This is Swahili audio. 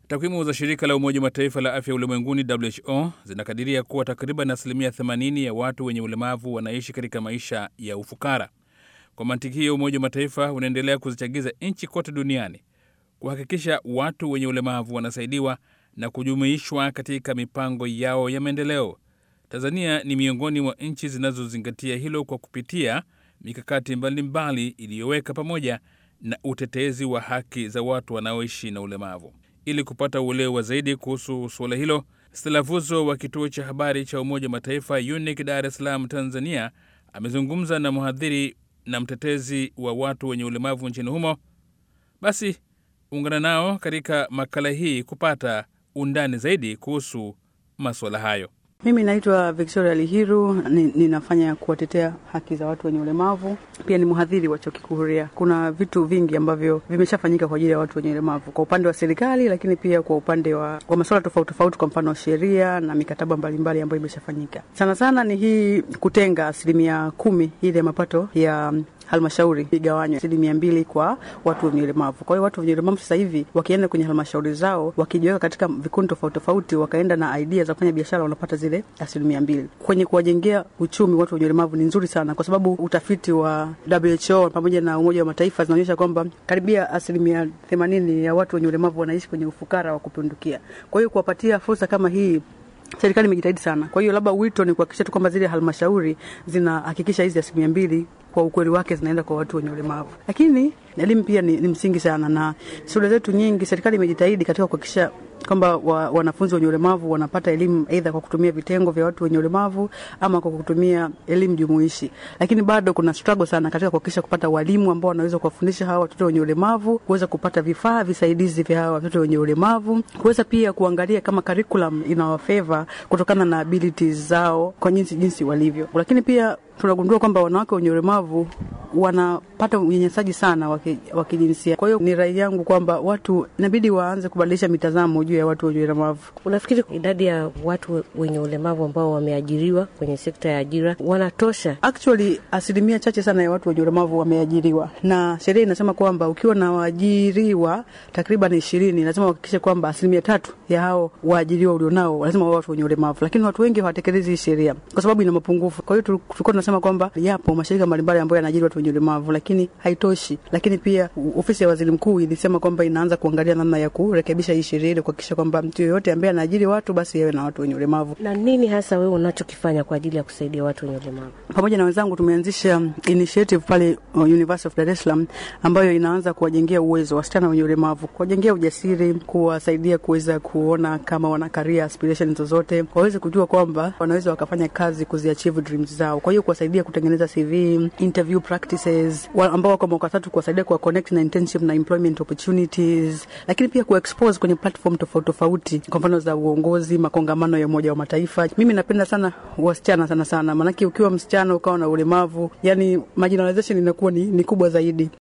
Takwimu za shirika la Umoja wa Mataifa la afya ulimwenguni WHO zinakadiria kuwa takriban asilimia 80 ya watu wenye ulemavu wanaishi katika maisha ya ufukara. Kwa mantiki hiyo, Umoja wa Mataifa unaendelea kuzichagiza nchi kote duniani kuhakikisha watu wenye ulemavu wanasaidiwa na kujumuishwa katika mipango yao ya maendeleo. Tanzania ni miongoni mwa nchi zinazozingatia hilo kwa kupitia mikakati mbalimbali iliyoweka pamoja na utetezi wa haki za watu wanaoishi na ulemavu. Ili kupata uelewa zaidi kuhusu suala hilo, Stella Vuzo wa kituo cha habari cha Umoja wa Mataifa UNIC Dar es Salaam, Tanzania, amezungumza na mhadhiri na mtetezi wa watu wenye ulemavu nchini humo. Basi ungana nao katika makala hii kupata undani zaidi kuhusu masuala hayo. Mimi naitwa Victoria Lihiru, ninafanya kuwatetea haki za watu wenye ulemavu. Pia ni mhadhiri wa chuo kikuu Huria. Kuna vitu vingi ambavyo vimeshafanyika kwa ajili ya watu wenye ulemavu kwa upande wa serikali, lakini pia kwa upande wa, wa masuala tofauti tofauti, kwa mfano sheria na mikataba mbalimbali ambayo imeshafanyika. Sana sana ni hii kutenga asilimia kumi ile ya mapato ya halmashauri igawanywe asilimia mbili kwa watu wenye ulemavu. Kwa hiyo watu wenye ulemavu sasa hivi wakienda kwenye halmashauri zao, wakijiweka katika vikundi tofauti tofauti, wakaenda na idea za kufanya biashara, wanapata zile asilimia mbili. Kwenye kuwajengea uchumi watu wenye ulemavu ni nzuri sana, kwa sababu utafiti wa WHO pamoja na Umoja wa Mataifa zinaonyesha kwamba karibia asilimia themanini ya watu wenye ulemavu wanaishi kwenye ufukara wa kupindukia. Kwa hiyo kuwapatia fursa kama hii serikali imejitahidi sana. Kwa hiyo labda wito ni kuhakikisha tu kwamba zile halmashauri zinahakikisha hizi asilimia mbili kwa ukweli wake zinaenda kwa watu wenye ulemavu. Lakini elimu pia ni, ni msingi sana, na shule zetu nyingi serikali imejitahidi katika kuhakikisha kwamba wa, wanafunzi wenye ulemavu wanapata elimu aidha kwa kutumia vitengo vya watu wenye ulemavu ama kwa kutumia elimu jumuishi, lakini bado kuna struggle sana katika kuhakikisha kupata walimu ambao wanaweza kuwafundisha hawa watoto wenye ulemavu, kuweza kupata vifaa visaidizi vya hawa watoto wenye ulemavu, kuweza pia kuangalia kama curriculum inawafeva kutokana na abilities zao kwa jinsi jinsi walivyo, lakini pia tunagundua kwamba wanawake wenye ulemavu wanapata unyanyasaji sana wa kijinsia. Kwa hiyo ni rai yangu kwamba watu inabidi waanze kubadilisha mitazamo juu ya watu wenye ulemavu. Unafikiri idadi ya watu wenye ulemavu ambao wameajiriwa kwenye sekta ya ajira wanatosha? Actually, asilimia chache sana ya watu wenye ulemavu wameajiriwa, na sheria inasema kwamba ukiwa na waajiriwa takriban ishirini, lazima uhakikishe kwamba asilimia tatu ya hao waajiriwa ulionao lazima wawe watu wenye ulemavu, lakini watu wengi hawatekelezi hii sheria kwa sababu ina mapungufu. Kwa hiyo tulikuwa tunasema kwamba yapo mashirika mbalimbali ambayo yanaajiri watu wenye ulemavu, lakini haitoshi. Lakini pia ofisi ya waziri mkuu ilisema kwamba inaanza kuangalia namna ya kurekebisha hii sheria ili kuhakikisha kwamba mtu yoyote ambaye anaajiri watu basi yawe na watu wenye ulemavu. Na nini hasa wewe unachokifanya kwa ajili ya kusaidia watu wenye ulemavu? Pamoja na wenzangu tumeanzisha initiative pale University of Dar es Salaam ambayo inaanza kuwajengea uwezo wasichana wenye ulemavu, kuwajengea ujasiri, kuwasaidia kuweza kuona kama wana career aspirations zozote, waweze kujua kwamba wanaweza wakafanya kazi kuziachieve dreams zao. Kwa hiyo kuwasaidia kutengeneza CV, interview practices, ambao wako mwaka tatu, kuwasaidia kuwa connect na internship na employment opportunities, lakini pia kuexpose kwenye platform tofauti tofauti, kwa mfano za uongozi, makongamano ya Umoja wa Mataifa. Mimi napenda sana wasichana sana sana, maanake ukiwa msichana ukawa na ulemavu, yani marginalization inakuwa ni, ni kubwa zaidi.